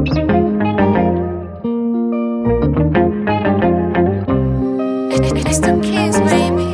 It's the kids, baby.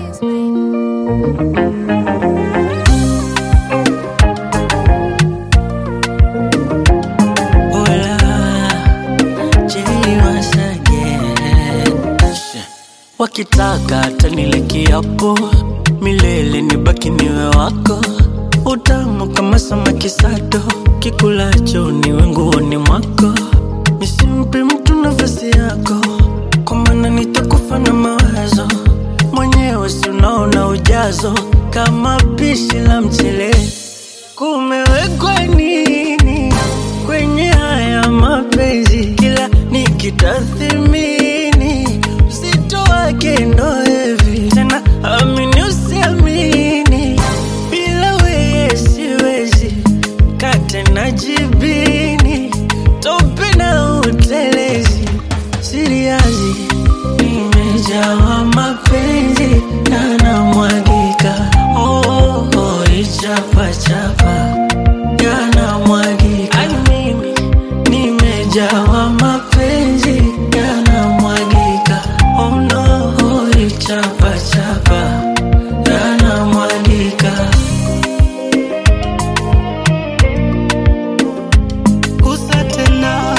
Hola, Jay once again. Wakitaka tanile kiapo milele nibaki niwe wako, utamu kama samaki sato, kikulacho niwe nguoni mwako, nisimpe mtu nafasi yako, kwa maana nitakufa na mawazo mwenyewe, si unaona ujazo kama pishi la mchele kumewekwa nini kwenye haya mapenzi? Kila nikitathimini uzito wake ndo hivi tena, amini usiamini, bila weye siwezi kate na jibini, tope na utelezi, siriazi nimejawa mapenzi na namwagika oh, oh, oh, ichapachapa yanamwagika Ai, mimi nimejawa mapenzi yanamwagika oh, no, oh, ichapachapa yanamwagika Gusa tena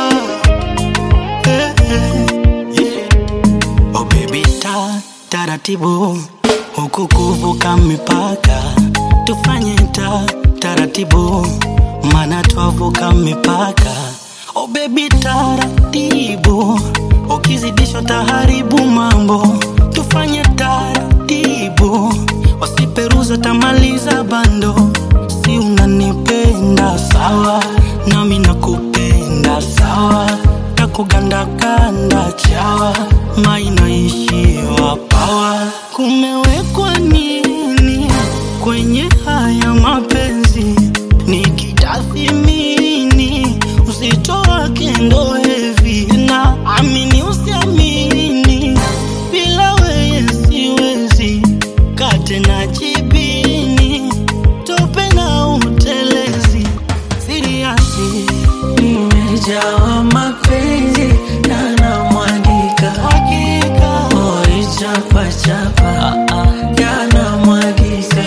eh, eh, yeah. Oh baby ta taratibu huku kuvuka mipaka tufanye ta taratibu mana twavuka mipaka Oh baby taratibu ukizidishwa taharibu mambo tufanye taratibu wasiperuza tamaliza bando si unanipenda sawa nami nakupenda sawa takugandakanda chawa mainaishiwa pawa kumewekwa nini kwenye haya mapenzi nikitathimini uzito wake ndo hevi na amini usiamini bila weye siwezi kate na jibini tope na utelezi siriasi nimejawa mapenzi na namwagika hakika Oi, chapa chapa yanamwagika,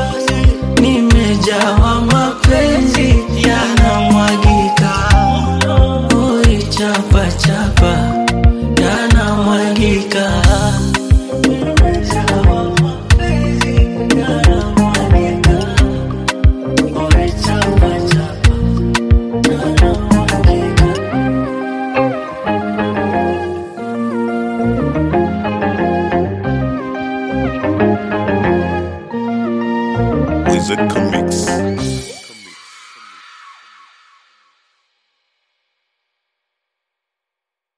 nimejawa mapenzi yanamwagika. Oi, chapa chapa yanamwagika, nimejawa mapenzi yanamwagika. Oi, chapa chapa yanamwagika. Wizard Comics.